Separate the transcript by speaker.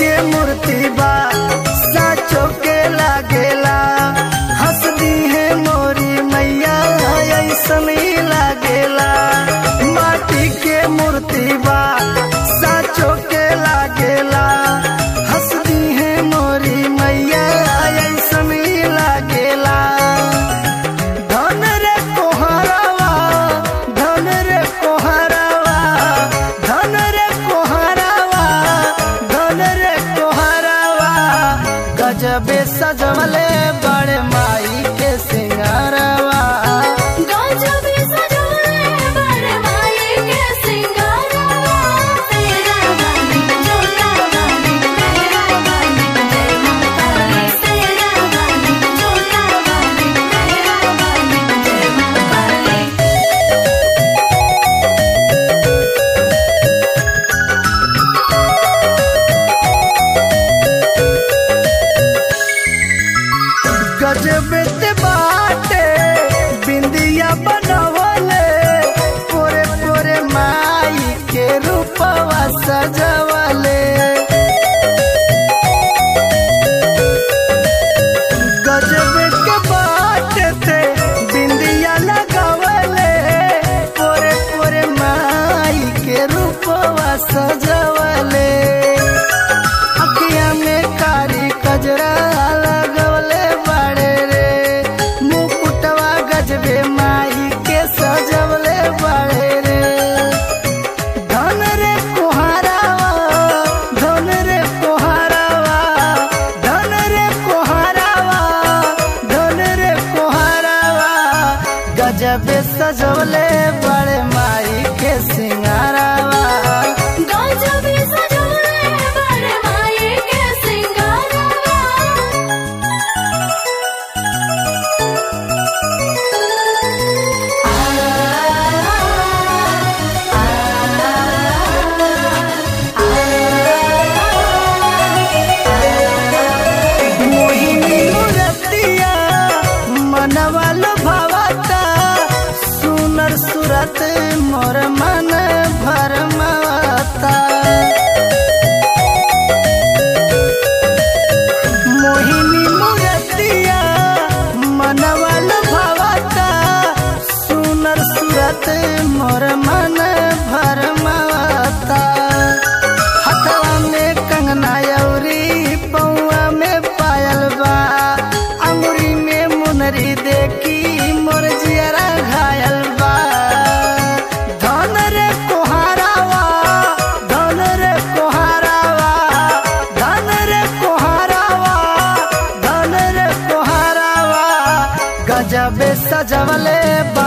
Speaker 1: के मूर्ति बा साचो के लागेला हंस दी है मोरी मैया ऐसन ही लागेला माटी के मूर्ति बा साचो के लागेला हंस दी है मोरी मैया ऐसन ही लागेला धन रे कोहरावा धन रे कोहरावा धन रे कोहरावा धन रे कोहरावा गजबे सजवले बड़े माई के सिंगारवा
Speaker 2: गजबे सजवले बड़े माई के सिंगारवा तेरा वाली जोता वाली तेरा वाली जय माता दी तेरा वाली जोता वाली तेरा वाली जय माता दी
Speaker 1: गजबे ते बाटे बिंदिया बनवले पोरे पोरे माई के रूपवा सजवले गजबे के बाटे थे बिंदिया लगवले पोरे पोरे माई के रूपवा सजवले अखिया में कारी कजरा लगवले बड़े रे मुकुटवा गजबे माई के सजवले बड़े रे धन रे कोहरावा धन रे कोहरावा धन रे कोहरावा धन रे कोहरावा गजबे सजवले बड़े माई के सिंगारावा
Speaker 2: गजबे सजवले बड़े माई के सिंगारवा
Speaker 1: मोहिनी मूरतिया मनवा भावता सुनर सुरत मोर मन भरमाता मोहिनी मूरतिया मनवा भावता सुनर सुरत मोर मन भरमाता हथवा में कंगना अउरी पौआ में पायल बा अंगुरी में मुनरी देखी मोर जियरा घायल बा धन रे कोहारावा धन रे कोहारावा धन रे कोहारावा धन रे कोहारावा गजबे सजवले बा